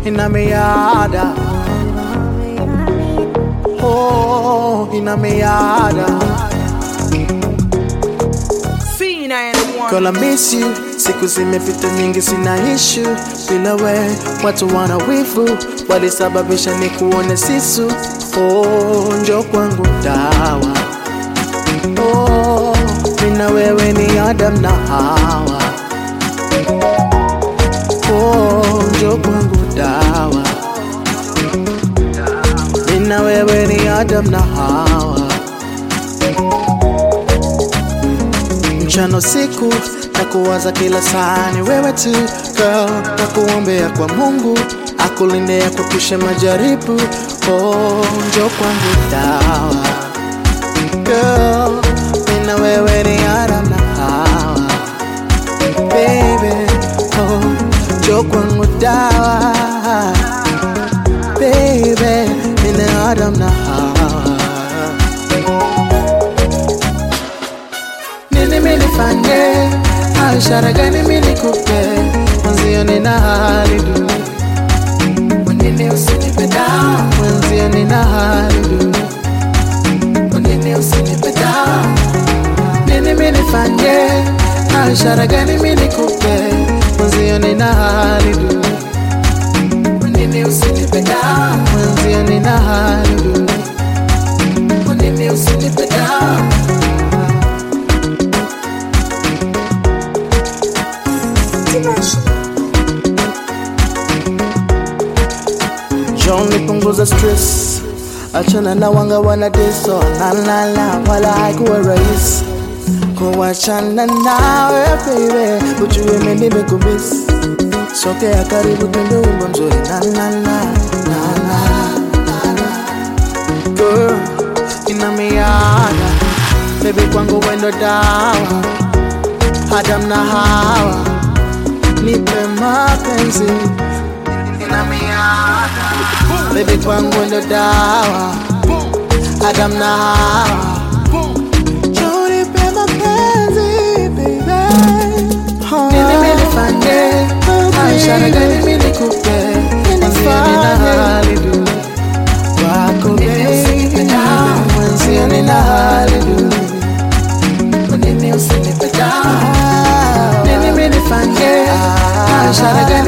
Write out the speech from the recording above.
ina miada oh, ina miada Girl, I miss you. Siku zimepita nyingi, sina issue bila we. Watu wana wivu, walisababisha ni kuone sisu. Oh, njo kwangu dawa. Oh, mina wewe ni Adam na Hawa. Oh, njo kwangu dawa. Mina wewe ni Adam na Hawa. mchana usiku na kuwaza kila saa ni wewe tu girl, na kuombea kwa Mungu akulinde akuepushe majaribu. Oh, njo kwangu dawa girl, mimi na wewe ni Adam na Hawa baby, oh, njo kwangu dawa baby, mimi na Adam na Hawa nini minifanye au ishara gani minikupe mwenzio nina hali duni kwanini usinipe dawa mwenzio nina hali duni kwanini usinipe dawa nini minifanye au ishara gani minikupe mwenzio nina hali duni kwanini usinipe dawa mwenzio nina hali duni kwanini usinipe dawa John nipunguza stress, achana na wanga wana diso la la la, wala haikuwa rahisi kuachana nawe baby, ujue mimi nimekumiss. Sogea karibu twende wimbo mzuri na na na na na na girl, ina miada baby, kwangu wendo dawa, Adam na Hawa, nipe mapenzi ina miada baby, kwangu ndo dawa, Adam na Hawa, njoo nipe mapenzi baby, nini mimi nifanye, ishara gani mimi nikupe, mwenzio nina hali duni kwako baby, mwenzio nina hali duni, kwa nini usinipe dawa, nini mimi nifanye, ishara gani